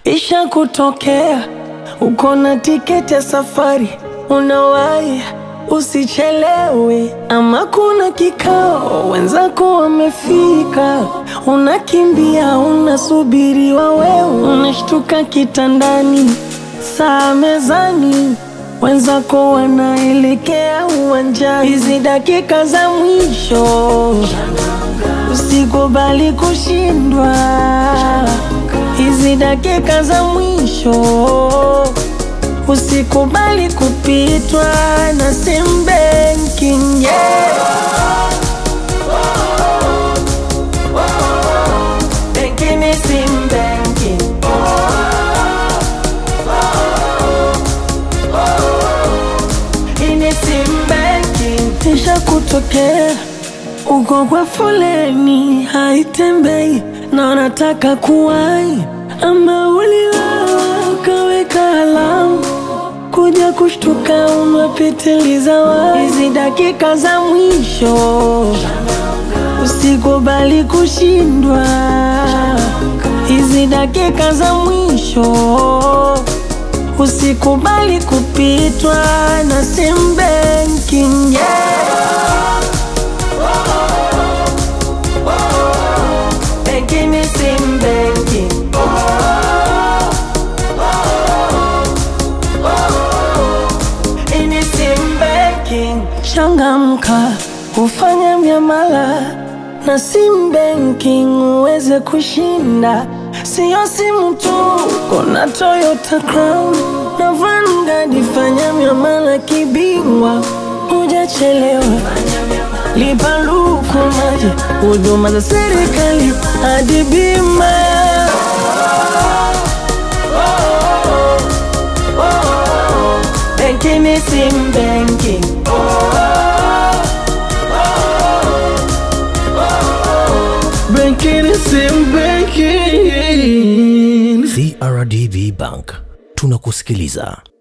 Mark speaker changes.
Speaker 1: Isha kutokea uko na tiketi ya safari, unawahi usichelewe, ama kuna kikao wenzako wamefika, unakimbia unasubiriwa, wewe unashtuka kitandani, saa mezani, wenzako wanaelekea uwanjani. Hizi dakika za mwisho usikubali kushindwa hizi dakika za mwisho usikubali kupitwa na sim banking yeah. Banking ni sim banking. Hii ni sim banking. Isha kutokea uko kwa foleni haitembei na unataka kuwai, ama uliwawa ukaweka alamu kuja kushtuka umepitiliza wa hizi dakika za mwisho, usikubali kushindwa hizi dakika za mwisho, usikubali kupitwa na sim banking yeah. Banking ni sim banking. Hii ni sim banking. Changamka, ufanye miamala na sim banking uweze kushinda. Siyo simu tu, kuna Toyota Crown na Vanguard. Fanya miamala kibingwa, hujachelewa. Lipa luku maji, huduma za serikali hadi bima. Banking ni sim banking.
Speaker 2: Banking is sim banking.
Speaker 3: CRDB Bank tunakusikiliza.